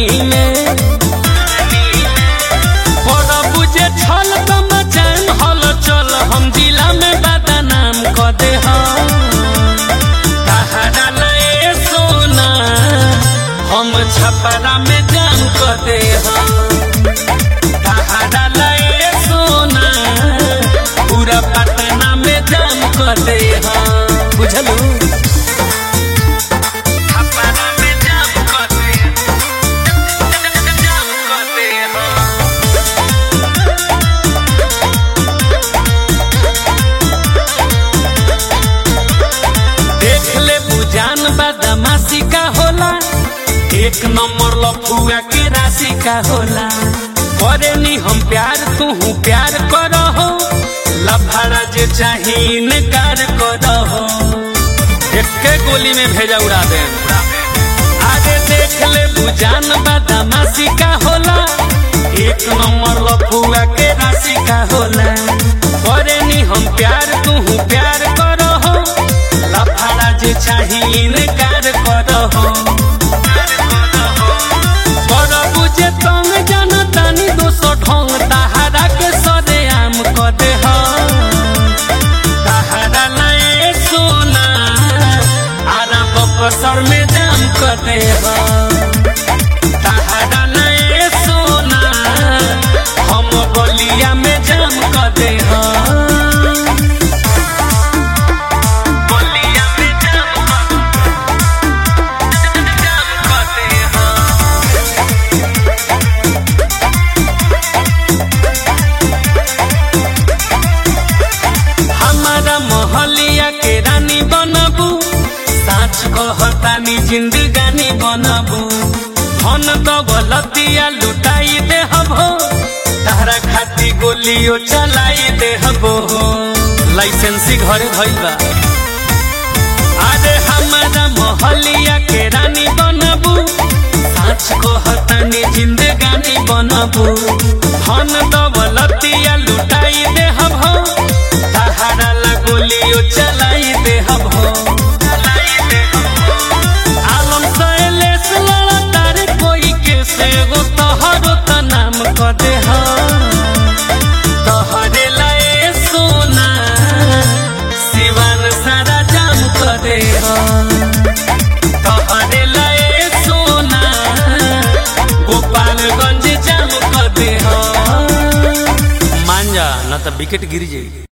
में बड़ा बुझे छल तो मचान हल चल हम जिला में बदनाम क दे तहरा लए सोना हम छपरा में जाम क दे तहरा लए सोना पूरा पटना में जाम क दे बुझलू छपरा में जाम क दे जाम क दे देख ले बुजान बदमाशी का होला एक नंबर लफुआ के राशि का होला करे नी हम प्यार तू प्यार करो हो लफड़ा जे चाही इनकार करो हो एक गोली में भेजा उड़ा दे आगे देख ले बुजान बदमाशी का होला एक नंबर लफुआ के राशि का होला करे नी हम प्यार तू प्यार करो हो लफड़ा जे चाही इनकार करो हो बड़ बुझे तंग जनतानी दोसो ढंग तहारा के सरे आम क दे हो तहारा लए सोना आरा बकसर में जाम क दे हो तहारा लए सोना हम बलिया में जाम क दे हो बलिया में जाम क जाम क दे हो हमारा मोहलिया के रानी बनबू साच कहतानी जिंदगानी बनबू धन दौलतिया लुटाई दे हबो तारा खाती गोलियो चलाई दे हबो लाइसेंसी घरे धइल बा अरे हमारा मोहलिया के रानी बनबू साच कहतानी जिंदगानी बनबू धन दौलतिया लुटाई दे हबो तहारा ला गोलियो चलाई दे हबो आलम सैलेश लड़ा तारे कोई के से गो तोहरो त नाम क दे ह तोहरे लाए सोना सिवान सारा जाम क दे ह तोहरे लाए सोना गोपालगंज जाम क दे ह मान जा न त विकेट गिर जाई